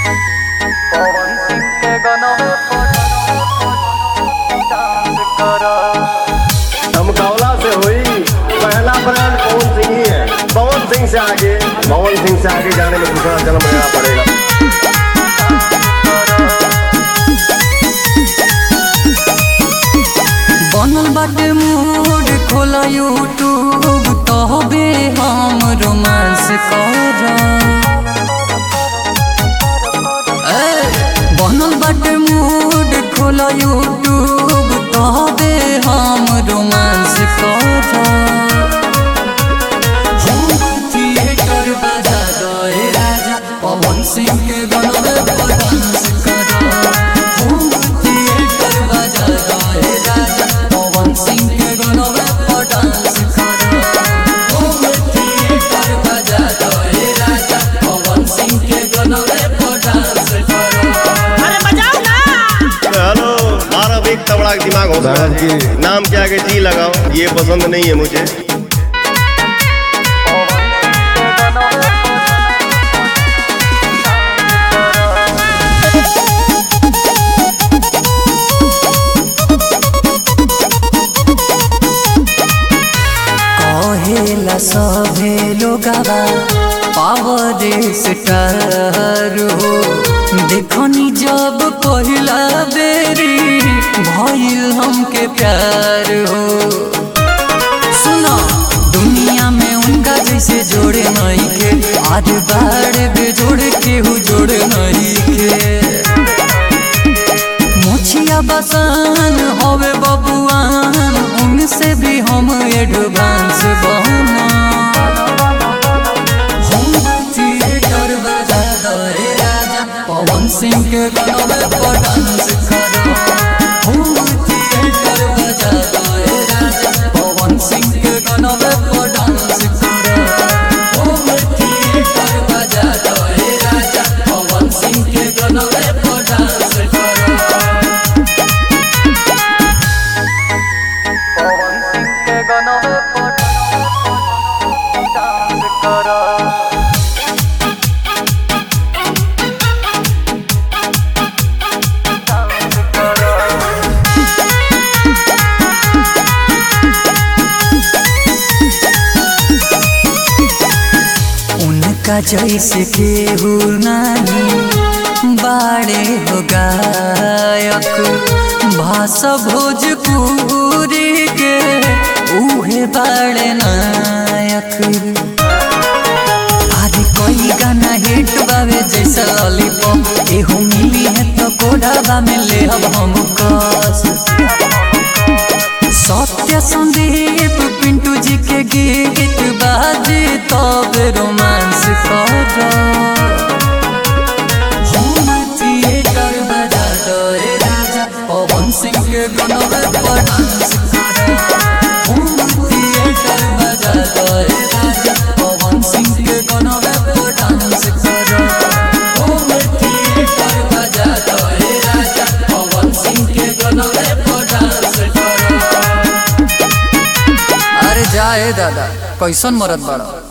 पवन सिंह के गनवे पर डांस करा धमकावला से हुई पहला ब्रांड पवन सिंह ही है पवन सिंह से आगे पवन सिंह से आगे जाने में दूसरा जन्म लेना पड़ेगा बनल बाटे मूड खोला यूट्यूब तहबे हम रोमांस कर बनल बाटे मूड खोला यूट्यूब तहबे हम रोमांस कर थिएटर बजा दे राजा पवन सिंह के गाना पर डांस करो होम थिएटर बजा दे राजा पवन सिंह के गाना पर डांस करो होम थिएटर बजा दे राजा पवन सिंह के गाना पर डांस करो अरे बजाओ ना हेलो मारा भी तबड़ा दिमाग हो साहब जी। नाम के आगे जी लगाओ ये पसंद नहीं है मुझे कहेला सभे लोगवा पावर स्टार हो देखनी जब पहिला बेरी भइल हमके प्यार हो सुनो दुनिया में उनका जैसे जोड़े नहीं के आज बाड़ बेजोड़ केहू जोड़े नहीं के मोछिया बसन होवे बबुआन उनसे भी हम एडवांस बहना हम थिएटर बजा दे राजा पवन सिंह के गाना पर डांस करो हम थिएटर बजा दे राजा पवन सिंह के गाना पर डांस करो हम थिएटर बजा दे राजा पवन सिंह के गाना पर डांस करो पवन सिंह के गनवे पर डांस करा डांस करा उनका जैसे केहू नहीं बाड़े हो गायक भाषा भोजपुरी के उहे बाड़े नायक आज कोई गाना हिट बावे जैसा लॉलीपॉप एहू मिली है तो कोडाबा में ले अब हम कस सत्य संदीप पिंटू जी के गीत बाजे तब रोमांस कर होम थिएटर बजा दे राजा पवन सिंह के गाना पर डांस कर होम थिएटर बजा दे राजा पवन सिंह के गाना पर डांस कर होम थिएटर बजा दे राजा पवन सिंह के गाना पर डांस कर अरे जाए दादा कैसन मरद बड़ा